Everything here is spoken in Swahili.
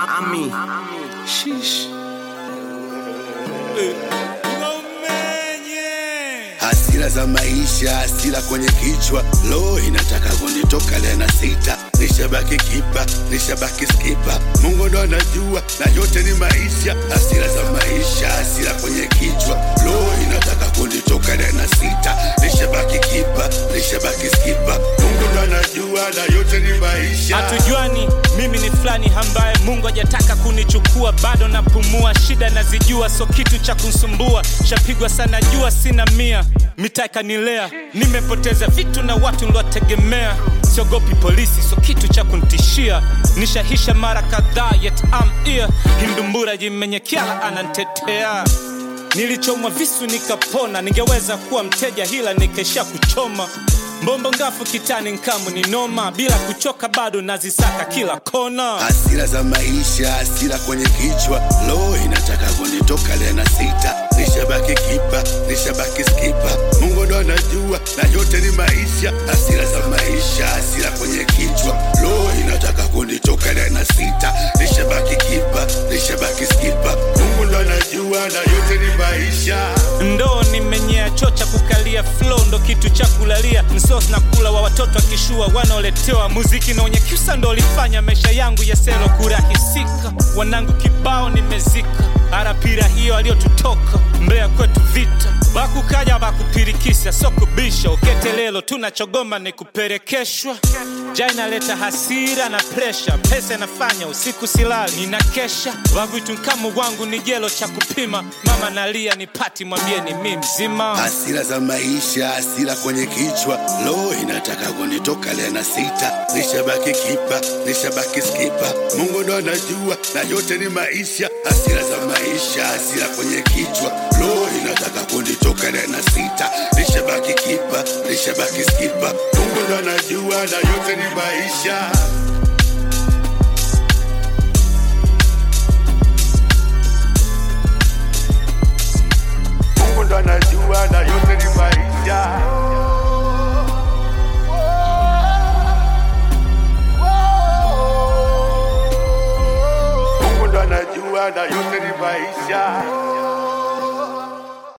Ami. Sheesh. hasira za maisha, hasira kwenye kichwa, lo inataka kunitoka leo na sita, nishabaki kipa, nishabaki skipa, Mungu ndo anajua na yote ni maisha, hasira za maisha, hasira kwenye kichwa, lo inataka kunitoka leo na sita, nishabaki kipa, nishabaki skipa, Mungu ndo anajua na yote ni maisha. hatujuani mimi ni fulani ambaye mungu hajataka kunichukua bado napumua shida nazijua so kitu cha kunsumbua shapigwa sana jua sina mia mitaa ikanilea nimepoteza vitu na watu niliwategemea siogopi polisi so kitu cha kuntishia nishahisha mara kadhaa yet am here hindumbura jimenyekiala anantetea nilichomwa visu nikapona ningeweza kuwa mteja hila nikesha kuchoma mbombo ngafu kitani nkamu ni noma bila kuchoka bado nazisaka kila kona hasira za maisha, hasira kwenye kichwa, lo inataka kunitoka leo na sita, nishabaki kipa, nishabaki skipa, Mungu ndo anajua na yote ni maisha, hasira za maisha, hasira kwenye kichwa, lo inataka kunitoka leo na sita, nishabaki kipa, nishabaki skipa, Mungu ndo anajua na yote ni maisha. ndoo nimenyea choo cha kukalia flow ndo kitu cha kulalia msos na kula wa watoto akishua wanaoletewa muziki na wenye kyusa ndo ulifanya maisha yangu ya selo kurahisika wanangu kibao nimezika arapira hiyo aliyotutoka mbea kwetu vita bakukaja bakupirikisa so kubisha uketelelo tunachogoma ni kuperekeshwa ja inaleta hasira na presha pesa inafanya usiku silali ninakesha wavitu nkamu wangu ni jelo cha kupima mama nalia ni pati mwambie ni mi mzima hasira za maisha, hasira kwenye kichwa, lo inataka kunitoka leo na sita, nishabaki kipa, nishabaki skipa, Mungu ndo anajua na yote ni maisha, hasira za maisha, hasira kwenye kichwa, lo inataka kunitoka leo na sita, nishabaki kipa, nishabaki skipa, Mungu ndo anajua na yote ni maisha.